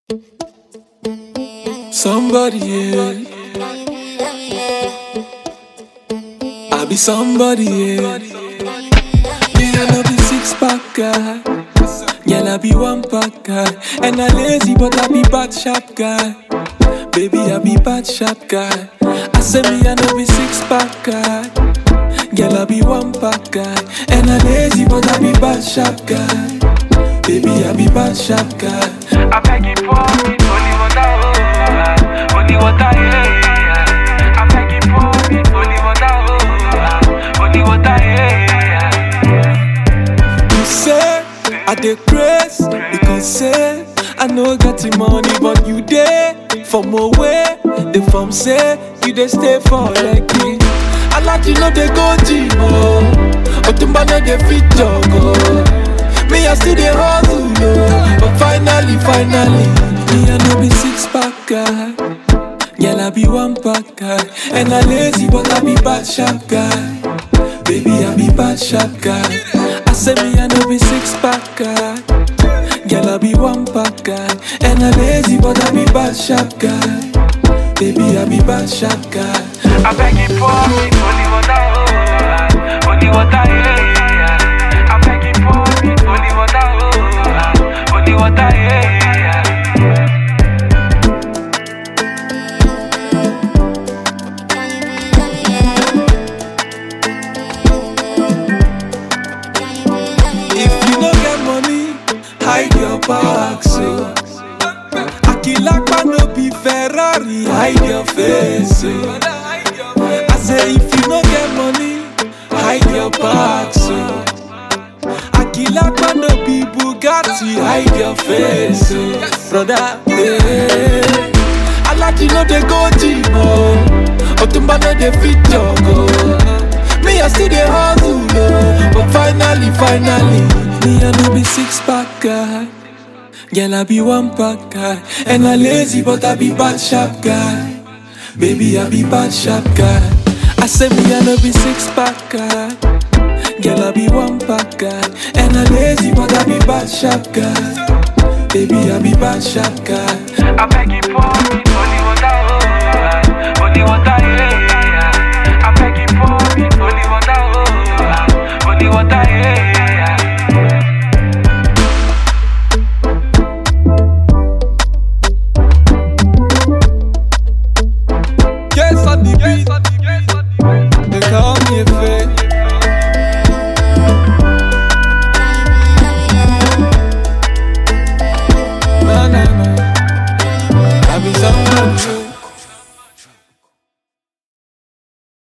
Somebody, yeah. I be somebody, yeah. Me I no be six pack guy. Girl, I be one pack guy. And I lazy, but I be bad sharp guy. Baby, I be bad sharp guy. I say me I no be six pack guy. Girl, I be one pack guy. And I lazy, but I be bad sharp guy. Baby, I be bad sharp guy. I beg you pour me holy water, oh, holy water, yeah, yeah. I beg you pour me holy water, oh, holy water, yeah, yeah. You say I dey craze because say I no get the money, but you dey from away. The from say you dey stay for like me. I like you know they go gym oh, Otumba no dey fit jog oh. Me I still dey hustle oh, but finally, finally, me I no be six pack guy. Girl, I be one pack guy And I lazy but I be bad sharp guy Baby, I be bad sharp guy I say me I no be six pack guy Girl, I be one pack guy And I lazy but I be bad sharp guy Baby, I be bad sharp guy I beg you pour me holy water, oh, holy water, yeah, yeah. I beg you pour me holy water, oh, holy water, yeah, yeah. If you no get money, hide your back so Akilakpa no be Ferrari, hide your face so I say if you no get money, hide your back so Akilakpa no be Bugatti, hide your face so Brother, yeah I like you know they go gym oh Otumba no dey fit jog oh Me I still dey hustle oh But finally, finally Me I no be six pack guy Girl I be one pack guy And I lazy but I be bad sharp guy Baby I be bad sharp guy I say me I no be six pack guy Girl I be one pack guy And I lazy but I be bad sharp guy Baby I be bad sharp guy I beg you pour me holy water, oh, holy water, yeah, yeah. I beg you pour me holy water, oh, holy water, yeah,